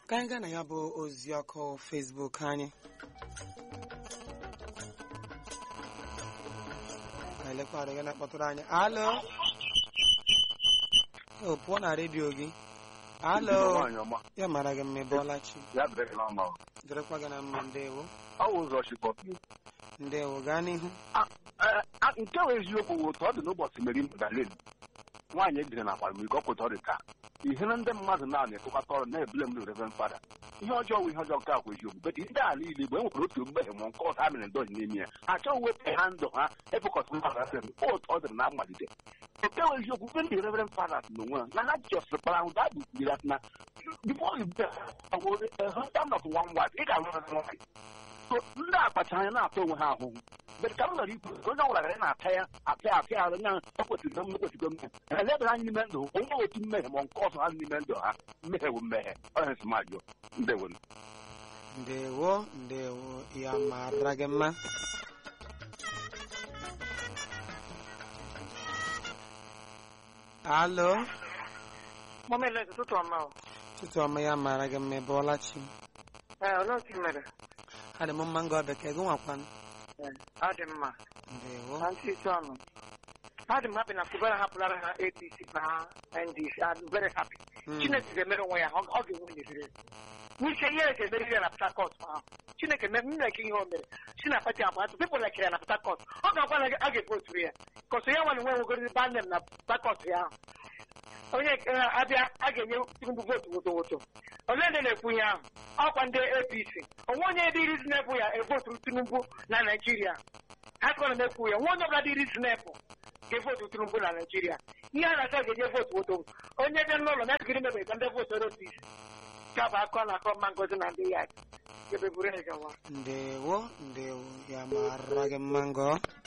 ka anyị gaa na ya bụ ozi ọkụ Facebook anyị Ka anyị lekwara gị na-akpọtụrụ anyị alo o pụọ na redio gị alo nwaanyị ọma ya mara gị mma ịbọọla chi ya dịrị gị na mma dịrịkwa gị na mma ndewo ọ wụ ụzọ chikọ ndewo gaa n'ihu nke bụ eziokwu bụ otu ọ dị n'ụbọchị meri magdalin nwaanyị ejiri na akwamiko ọ pụta ọ dị ka ihe na ndị mmadụ na-ana etụkọta ọrụ na-ebule m reverend fada ihe ọjọọ bụ ihe ọjọọ nke akwa eziokwu bet ndị ala igbo igbo enwekwara otu mmehie ma nke ọzọ ha mere ndọji n'ime ya ha achọghị wepụ ha ndụ ha efekọta mmadụ asịrị m otu ọ dịrị na mmalite nke bụ eziokwu ndị ndị reverend fada n'onwe ha na ha jọsịrị kpara ahụ dabụ kwuru na before you get a husband of one wife ị ga-alụ na nwaanyị so ndị akpacha anya na-ata onwe ha ahụhụ mgbe ka m nwere ikwu onye ọbụla gara na-ata ya apịa apịa arụ nya ekwesịrị m ekwesịgo mmehie elebara anya n'ime ndụ onye otu mmehie ma nke ọzọ ha n'ime ndụ ha mmehie bụ mmehie onye nsịmajụ ndewo ndewo ndewo ya mara gị mma alo Mọmele ụtụtụ ọma o. tụtụ ọma ya mara gị mma ịbọọla chi Ee, olee otu ị mere? adị m mma ngọ bekee gị nwakwanụ Ee, ọ dị mma. ndewo Na ntị isi ọnụ. Adị m happy na Kubara hapụlara ha APC na ha NDC. I'm very happy. Mm. Chineke ga-emere onwe ya, ọ ọ ga-enwe n'ebere. N'ike ihe ga-emeri ya na Port Harcourt ahụ. Chineke mere nna eke ihe o mere. Si na pati abụọ atụ pepụl lekere ya na Port Harcourt. Ọ ga-agwa na a ga-evotu ya. Kọsọ ya nwa na nwe nwegoro bandem na Port Harcourt ya ahụ. onye nke ha abịa a ga-enye Tinubu vootu woto woto olee ndị na-ekwu ihe ahụ ọkwa ndị APC onwe onye dị irizi na-ebu ya evoturu Tinubu na Naịjirịa ha kọrọ na-ekwu ya nwa onye ọbụla dị irizi na-ebu ga-evotu Tinubu na Naịjirịa ihe a na-achọ ga-enye vootu woto woto onye bịa n'ụlọ na ekiri mebe ka ndị vootu APC gaba akọ na akọ mma ngozi na ndị ya ebe buru ya gawa ndewo ndewo ya mara gị mma ngọ